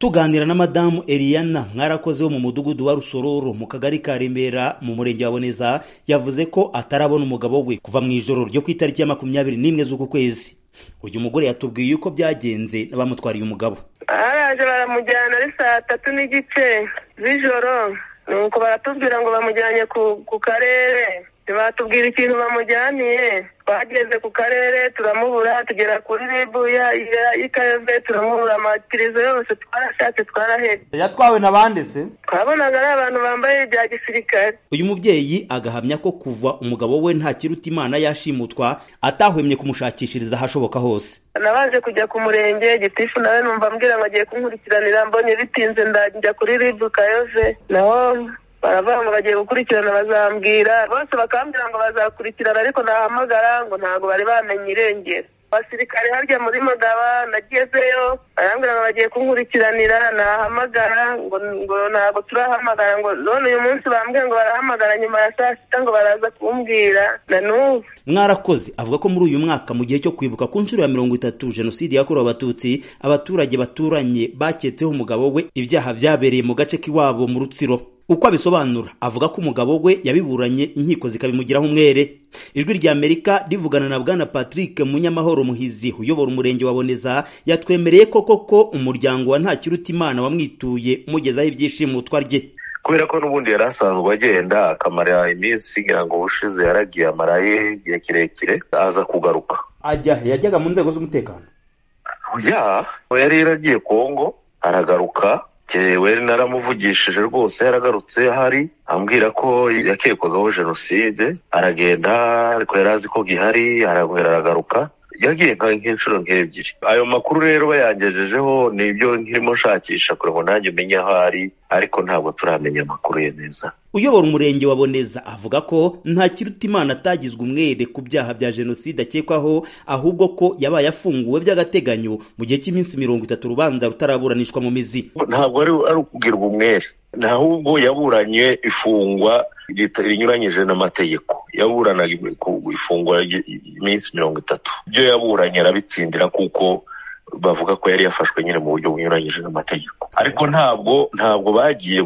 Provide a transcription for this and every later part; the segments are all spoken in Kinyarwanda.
tuganira na madamu Eliana mwarakoze wo mu mudugudu wa Rusororo mu kagari ka Remera mu murenge wa Boneza yavuze ko atarabona umugabo we kuva mu ijoro ryo ku itariki ya makumyabiri n'imwe z'uku kwezi uyu mugore yatubwiye uko byagenze n'abamutwariye umugabo baraje baramujyana ari saa tatu n'igice z'ijoro nuko baratubwira ngo bamujyanye ku ku karere ntibatubwira ikintu bamujyaniye twageze ku karere turamubura tugera kuri ribu y'ikayove turamubura amatirizo yose twarashatse twarahebye yatwawe na bande se twabonaga ari abantu bambaye bya gisirikare uyu mubyeyi agahamya ko kuva umugabo we nta kiruta imana yashimutwa atahwemye kumushakishiriza ahashoboka hose nabaje kujya ku murenge gitifu nawe numva ambwira ngo agiye kunkurikiranira mbonye bitinze ndajya kuri ribu kayove naho baravuga ngo bagiye gukurikirana bazambwira bose bakambwira ngo bazakurikirana ariko nahamagara ngo ntabwo bari bamenye irengero abasirikare harya muri magaba nagezeyo barambwira ngo bagiye kunkurikiranira nahamagara ngo ngo ntabwo turahamagara ngo none uyu munsi bambwiye ngo barahamagara nyuma ya saa sita ngo baraza kumbwira na n'ubu mwarakoze avuga ko muri uyu mwaka mu gihe cyo kwibuka ku nshuro ya mirongo itatu jenoside yakorewe abatutsi abaturage baturanye baketseho umugabo we ibyaha byabereye mu gace k'iwabo mu rutsiro uko abisobanura avuga ko umugabo we yabiburanye inkiko zikabimugiraho umwere ijwi rya amerika rivugana na bwana patrick munyamahoro muhizi uyobora umurenge wa boneza yatwemereye ko koko umuryango wa ntakirutimana wamwituye umugezaho ibyishimo twarye kubera ko n'ubundi yari asanzwe agenda akamara iminsi ngira ngo ubushize yaragiye amaraye igihe kirekire aza kugaruka ajya yajyaga mu nzego z'umutekano ya yari yaragiye kongo aragaruka we naramuvugishije rwose yaragarutse ahari ambwira ko yakekwagaho jenoside aragenda ariko yari azi ko gihari aragwera aragaruka yagiye nk'inshuro nk'ebyiri ayo makuru rero bayangejejeho ni ibyo nkirimo nshakisha kugira ngo nanjye umenye aho ari ariko ntabwo turamenya amakuru ye neza uyobora umurenge wa boneza avuga ko nta kirutimana atagizwe umwere ku byaha bya jenoside akekwaho ahubwo ko yabaye afunguwe by'agateganyo mu gihe cy'iminsi mirongo itatu urubanza rutaraburanishwa mu mizi ntabwo ari ukugirwa umwere ahubwo yaburanye ifungwa rinyuranyije n'amategeko yaburanaga ifungwa iminsi mirongo itatu ibyo yaburanye arabitsindira kuko bavuga ko yari yafashwe nyine mu buryo bunyuranyije n'amategeko ariko ntabwo ntabwo bagiye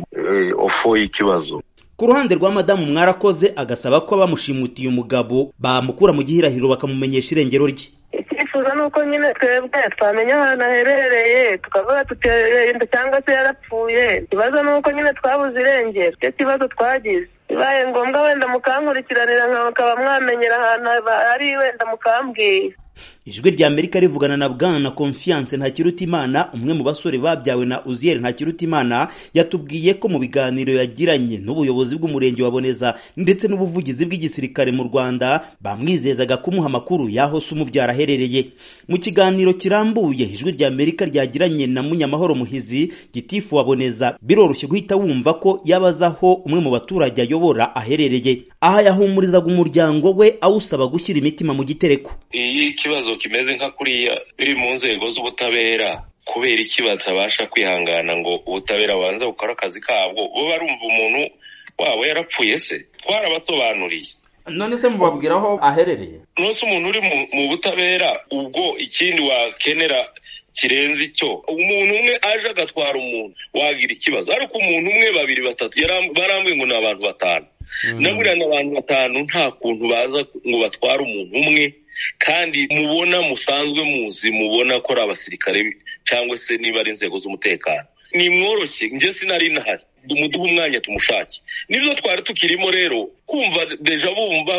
ofo y'ikibazo ku ruhande rwa madamu mwarakoze agasaba ko abamushimutiye umugabo bamukura mu gihirahiro bakamumenyesha irengero rye icyifuzo ni uko nyine twebwe twamenya ahantu aherereye tukavuga tuterenda cyangwa se yarapfuye ikibazo ni uko nyine twabuze irengero icyo kibazo twagize bibaye ngombwa wenda mukankurikiranira nkaba mwamenyera ahantu ari wenda mukambwira ijwi rya amerika rivugana na bwana confiance ntakirutimana umwe mu basore babyawe na uziyeri ntakirutimana yatubwiye ko mu biganiro yagiranye n'ubuyobozi bw'umurenge wa boneza ndetse n'ubuvugizi bw'igisirikare mu rwanda bamwizezaga kumuha amakuru y'aho se umubyara aherereye mu kiganiro kirambuye ijwi rya amerika ryagiranye na munyamahoro muhizi gitifu wa boneza biroroshye guhita wumva ko yabaza aho umwe mu baturage ayobora aherereye aha yahumurizaga umuryango we awusaba gushyira imitima mu gitereko ikibazo kimeze nka kuriya biri mu nzego z'ubutabera kubera iki batabasha kwihangana ngo ubutabera bubanza bukore akazi kabwo bo barumva umuntu wabo yarapfuye se twarabasobanuriye none se mubabwira aho aherereye nose umuntu uri mu butabera ubwo ikindi wakenera kirenze icyo umuntu umwe aje agatwara umuntu wagira ikibazo ariko umuntu umwe babiri batatu barambwiye ngo ni abantu batanu naburiya ni abantu batanu nta kuntu baza ngo batware umuntu umwe kandi mubona musanzwe muzi mubona ko ari abasirikare cyangwa se niba ari inzego z'umutekano ni mworoshye njye sinari nahari umuduha umwanya tumushake nibyo twari tukirimo rero kumva deja bumva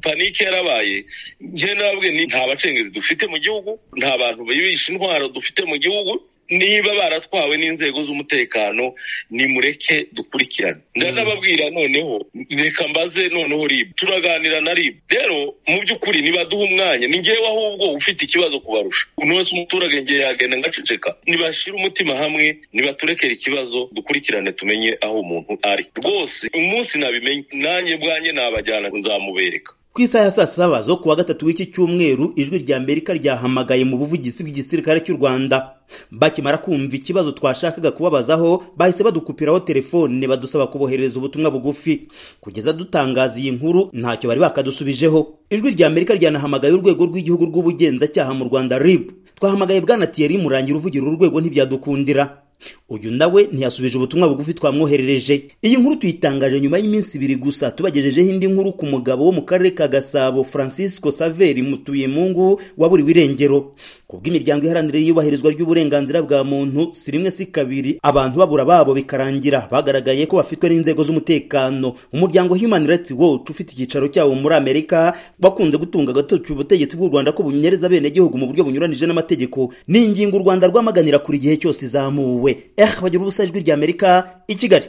panike yarabaye njye nabwe nta bacengezi dufite mu gihugu nta bantu bibisha intwaro dufite mu gihugu niba baratwawe n'inzego z'umutekano nimureke dukurikirane ndanababwira noneho reka mbaze noneho ribu turaganira na ribu rero mu by'ukuri nibaduha umwanya ni ngewe ahubwo ufite ikibazo kubarusha uno wese umuturage ngewe yagenda ngaceceka nibashyire umutima hamwe nibaturekere ikibazo dukurikirane tumenye aho umuntu ari rwose umunsi nabimenye nanjye bwanjye nabajyana nzamubereka ku isaha ya saa saba zo kuwa gatatu w'iki cyumweru ijwi rya amerika ryahamagaye mu buvugizi bw'igisirikare cy'u rwanda bakimara kumva ikibazo twashakaga kubabazaho bahise badukupiraho telefone badusaba kuboherereza ubutumwa bugufi kugeza dutangaza iyi nkuru ntacyo bari bakadusubijeho ijwi rya amerika ryanahamagaye urwego rw'igihugu rw'ubugenzacyaha mu rwanda rib twahamagaye bwana tiyeri murangira uvugira uru rwego ntibyadukundira uyu nawe ntiyasubije ubutumwa bugufi twamwoherereje iyi nkuru tuyitangaje nyuma y'iminsi ibiri gusa tubagejejeho indi nkuru ku mugabo wo mu karere ka gasabo francisco saveri mutuyemungu waburiwe irengero ku bw'imiryango iharanira iyubahirizwa ry'uburenganzira bwa muntu si rimwe si kabiri abantu babura babo bikarangira bagaragaye ko bafitwe n'inzego z'umutekano umuryango human rights watch ufite icyicaro cyawo muri amerika bakunze gutunga agatoki ubutegetsi bw'u rwanda ko bunyereza abenegihugu mu buryo bunyuranije n'amategeko ni ingingo u rwanda rwamaganira kuri igihe cyose izamuwe eh bagira ubusa ijwi ry'amerika i kigali